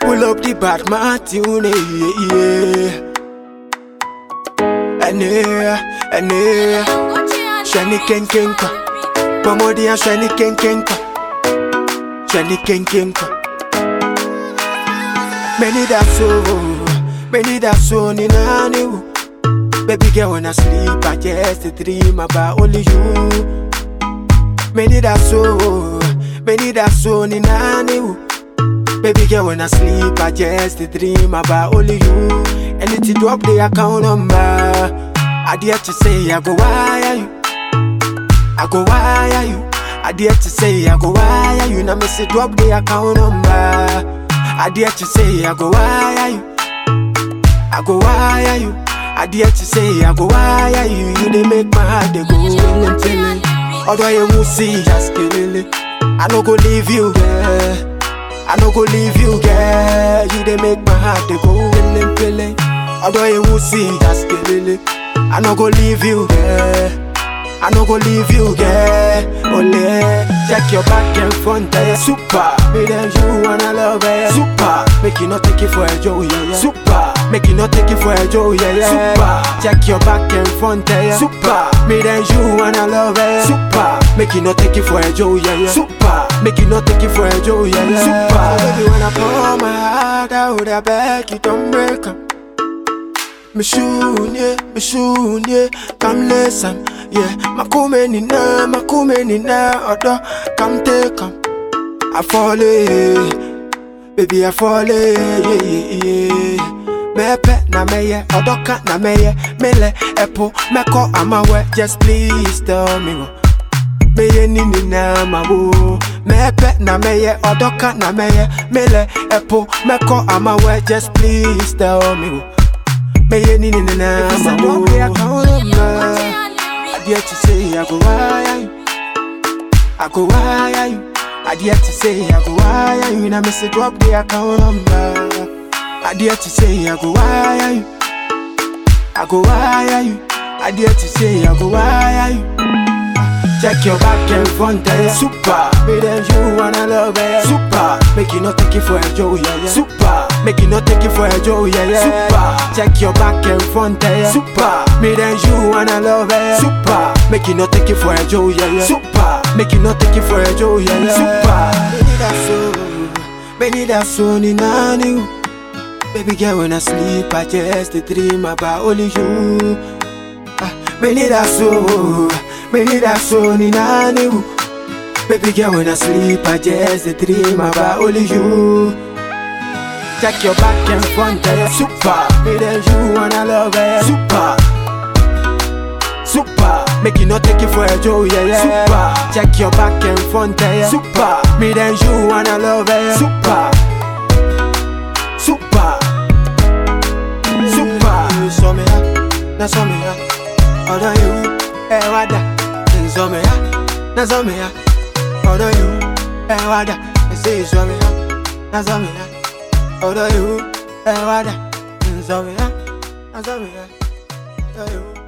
Pull up the bad Martune, yeah, yeah. Ene, ene, Shani ken kenka. Pamodi and shani ken kenka. Shani ken kenka. Many that so, many that so ni nani wo. Baby girl when I sleep I just dream about only you. Many that so, many that so ni nani wo. Baby girl when I sleep I just dream about only you. Anything drop the account number. I dare to say I go wire you. I go wire you. I dare to say I go wire you. Now me say drop the account number. I dare to say I go wire you. I go wire you. I dare to say I go wire you. You they make my heart they go willing tilling. Although you won't see just killing it. I no go leave you, girl. I no go leave you, girl. You they make my heart they go willing tilling. Although you won't see just killing it. I no go leave you, girl. I no go leave you, girl. Only check your back and front, yeah. Super, me then you wanna love it. Super, make you not take it for a joke, yeah, yeah. Super, make you not take it for a joke, yeah, yeah. Super, check your back and front, yeah. Super, me then you wanna love it. Super, make you not take it for a joke, yeah, yeah. Super, make you not take it for a joke, yeah, yeah. Super, baby when I pour my heart out, I beg you don't break 'em. Me shoon yeah, me shoon yeah, come listen, yeah. Makume ni na, makume ni na, odo, come take 'em. I fall in, baby I fall in, yeah, yeah, yeah. Mepe na meye, odoka na meye, mele epo, meko amawe, just please tell me what. Meye nini na mawo Mepe na meye, odoka na meye, mele epo, meko amawe, just please tell me what. Meye nini na mawo I dare to say I go wire you I go wire you I dare to say I go wire you Now me say drop the account number I dare to say I go wire you I go wire you I dare to say I go wire you Check your back and front, yeah. Super, me then you wanna love it. Super, make you not take it for a joke, yeah, yeah. Super, make you not take it for a joke, yeah, yeah. Super, check your back and front, yeah. Super, me then you wanna love it. Super, make you not take it for a joke, yeah, yeah. Super, make you not take it for a joke, yeah, yeah. Super, baby that's so, baby that's so ni nani. Baby girl when I sleep I just dream about only you. Ah, Baby that's so, baby that's so ni nani wo. Baby girl when I sleep I just dream about only you. Check your back and front, yeah. Super, me then you wanna love it. Super, super, make you not take it for a joke, yeah, yeah. Super, check your back and front, yeah. Super, me then you wanna love it. Super, super, super. So me ya, na so me ya. Although you, eh wada, so me ya, na so me ya. Although you, eh wada, say so me ya, na so me ya. Although you, eh wada, so me ya, na so me ya. Although you.